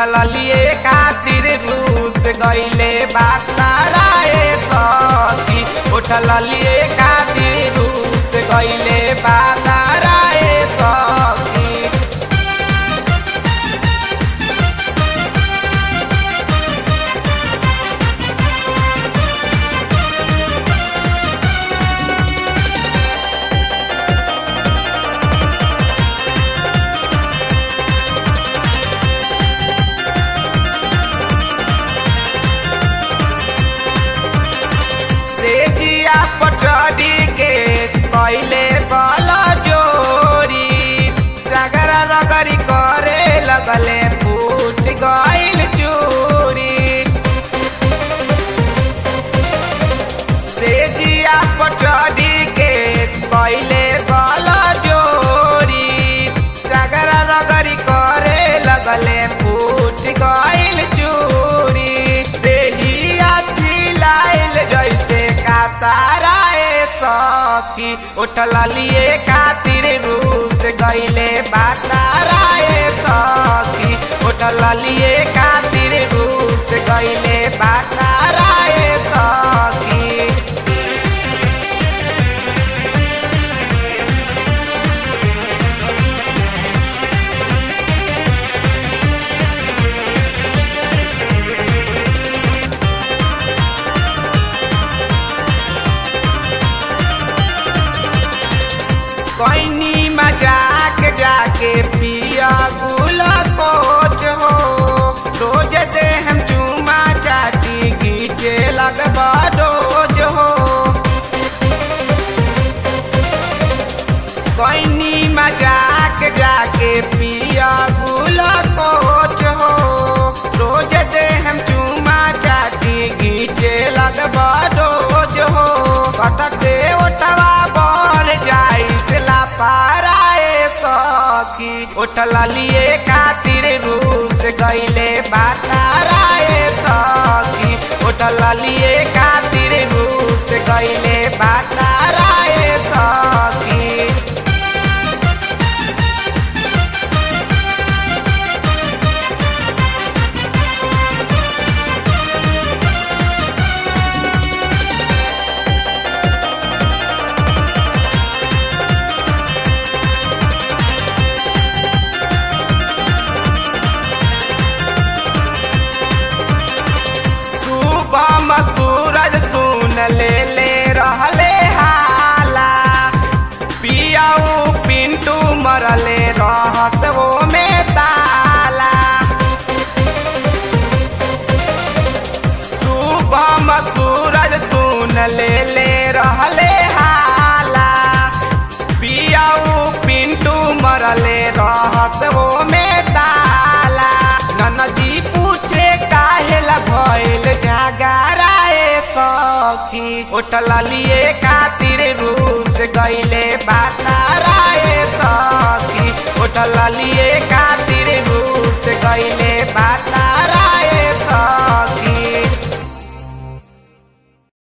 उठल लिए खातिर रूस गईले बाताराए सखी उठल लिए खातिर रूस गईले बाताराए सखी से जिया पटरी के कैले बल जोरी रगरा रगरी करे लगले फूट गइल चूरी से जिया पटरी के कैले बल जोरी रगरा रगरी करे लगले फूट गइल चूरी देहिया चिलाइल जैसे काताराए सखी उठल लिए खातिर रूस गईले बाताराए सखी उठल लिए खातिर रूस गईले बाताराए सखी कोइनी मजाक जाके पिया गुला कोच हो रोज दे हम चूमा चाटी खींचे लगबा रोज हो कोइनी मजाक जाके पिया गुला कोच हो रोज दे हम चूमा चाटी खींचे लगबा रोज हो कटके ओटवा बर जाई ला पाराए सखी उठल लिए खातिर रूस गईले बाताराए सखी उठल लिए खातिर रूस गईले बाताराए सखी सुबह सूरज सुन ले ले रहले हाला पियाऊ पिंटू मरले रहत वो में ताला सुबह सूरज सुन ले ले रहले हाला पियाऊ पिंटू मरले रहत वो में ताला ननदी पूछे काहेला भइल जागराए सखी उठल लिए खातिर रूस गईले बाताराए सखी उठल लिए खातिर रूस गईले बातारा